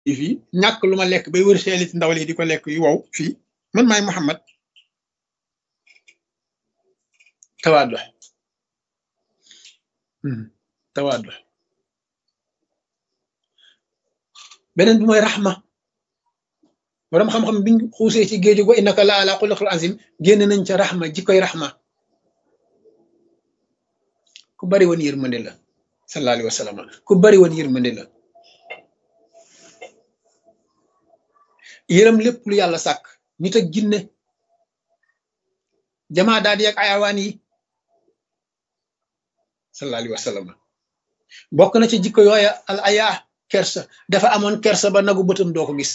fii ñàkk lu ma lekk bay wër seelit ndawal yi di ko lekk yu wow fii man maay Muhammad tawaadu tawaadu beneen bi mooy raxma borom xam-xam biñ xuusee ci géeju go innaka la ala xuluqil azim génn nañ ca raxma jikkoy raxma ku bari woon yërmande la sallallahu alayhi wa sallam ku bari woon yërmande la yërëm lépp lu yàlla sàkk nit ak jinne jamaa daal di ak ayawaan yi sallallahu alayhi wa sallam bokk na ci jikko yooya al aya kersa dafa amoon kersa ba nagu bëtam doo ko gis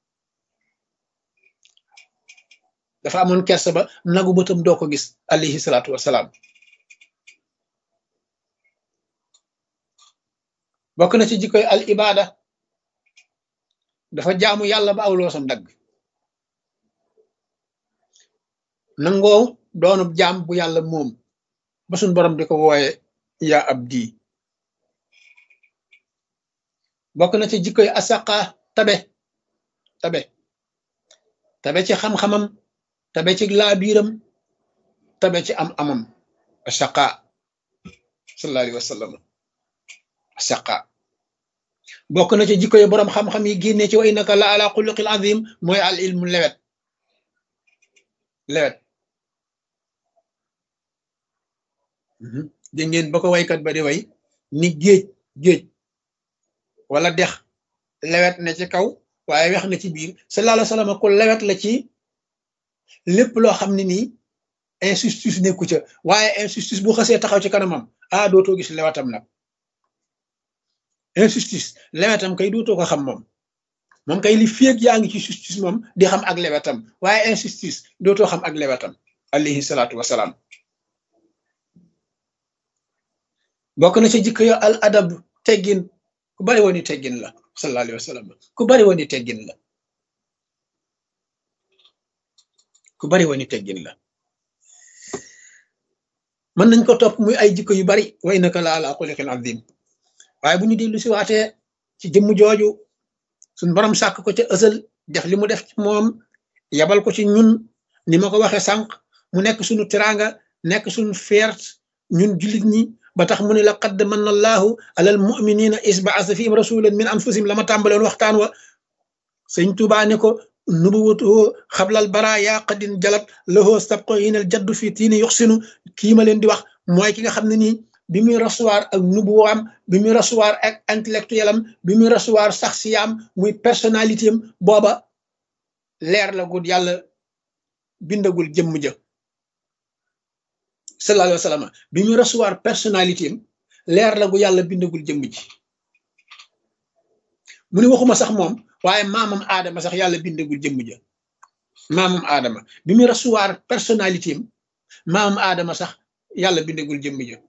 dafa amoon kersa ba nagu bëtam doo ko gis alayhi salaatu wasalaam bokk na ci jikkoy al ibada dafa jaamu yàlla ba aw loosam dagg nangoo doonub jaam bu yàlla moom ba suñ borom di ko wooye yaa abdi bokk na ci jikkoy asaqa tabe tabe tabe ci xam-xamam tabe ci laabiiram tabe ci am amam asaqa sallallahu alayhi wa sallam asaqa bokk na ci jikko yi boroom xam-xam yi génnee ci wa innaka la ala xuluqil azim mooy al ilmu lewet lewet dégg ngeen ba ko waykat ba di way ni géej géej wala dex lewet na ci kaw waaye wex na ci biir sallallahu alayhi wa sallam ku lewet la ci lépp loo xam ne nii injustice nekku ca waaye injustice bu xasee taxaw ci kanamam ah dootoo gis lewetam nag injustice lewetam kay dootoo ko xam moom moom kay li féeg yaa ngi ci justice moom di xam ak lewetam waaye injustice dootoo xam ak lewetam alayhi salaatu wasalaam bokk na ci jikko yo al adab teggin ku bari woon i teggin la sallallahu alayhi wa sallam ku bari woon i teggin la ku bari woon i teggin la mën nañ ko topp muy ay jikko yu bari way naka la ala xuliqin azim waaye bu ñu dellu si waatee ci jëmm jooju suñ borom sàkk ko ca ësal def li mu def ci moom yabal ko ci ñun ni ma ko waxee sànq mu nekk suñu teraanga nekk suñu feert ñun jullit ñi ba tax mu ne la qad manna allahu alal muminina isbaasa fihim rasulan min anfusihim la ma tàmbaloon waxtaan wa sëñ Tuubaa ne ko nubuwatuhu xablal bara yaa qadin jalat lahoo sabqo yinal jaddu fii tiini yuxsinu kii ma leen di wax mooy ki nga xam ne nii bi muy recevoir ak nubuwaam bi muy recevoir ak intellectuel am bi muy recevoir saxsiyaam muy personnalité am booba leer la gud yàlla bindagul jëmm ja sallallahu alayhi wa sallam bi muy recevoir personnalité am leer la gu yàlla bindagul jëmm ji mu ne waxuma sax moom waaye maamam aadama sax yàlla bindagul jëmm ja maamam aadama bi muy recevoir personnalité am maamam aadama sax yàlla bindagul jëmm ja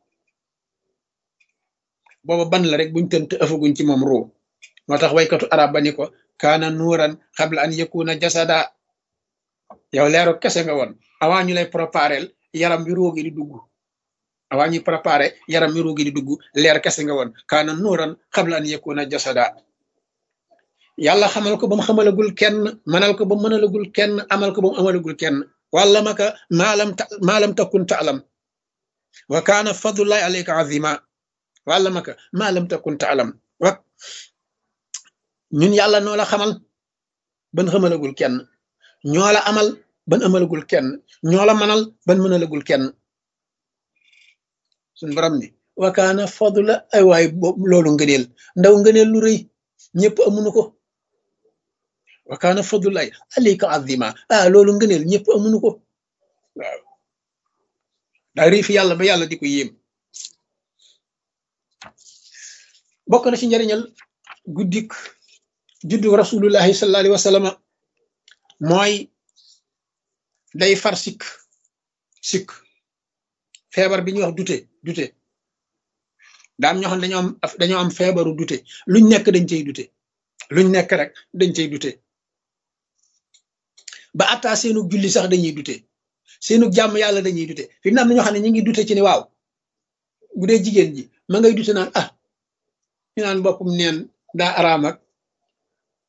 booba ban la rek buñ tënt ëfaguñ ci moom ruu moo tax waykatu arab ba ni ko kaana nuuran xabla an yakuna jasada yow leeru kese nga woon avant ñu lay préparel yaram bi roogi di dugg avant ñuy préparé yaram bi roogi di dugg leer kese nga woon kaana nuuran xabla an yakuna jasada yàlla xamal ko ba mu xamalagul kenn manal ko ba mu mënalagul kenn amal ko ba mu amalagul kenn wàlla maka maalam ta maalam takun taalam wa kaana fadlullahi alayka azima wàlla maka maalam takun taalam wa ñun yàlla noo la xamal ban xamalagul kenn ñoo la amal ban amalagul kenn ñoo la manal ban mënalagul kenn suñ borom ni wa kaana fadla ay waay loolu ngëneel ndaw ngëneel lu rëy ñëpp amuñu ko wa kaana fadlulaay alayka azima ah loolu ngëneel ñëpp amuñu ko waaw daa rii fi yàlla ba yàlla di ko yéem bokk na ci njariñal guddik juddu rasulullahi sallallahu alayhi wa sallam mooy day far sikk sikk feebar bi ñuy wax dute dute daam ñoo xam dañoo am dañoo am feebaru dute luñ nekk dañ cey dute luñ nekk rek dañ cey dute ba attaa seenu julli sax dañuy dute seenu jàmm yàlla dañuy dute fi mu ne am na ñoo xam ne ñu ngi dute ci ni waaw bu dee jigéen ji ma ngay dute naan ah ñu naan boppam neen daa araam ak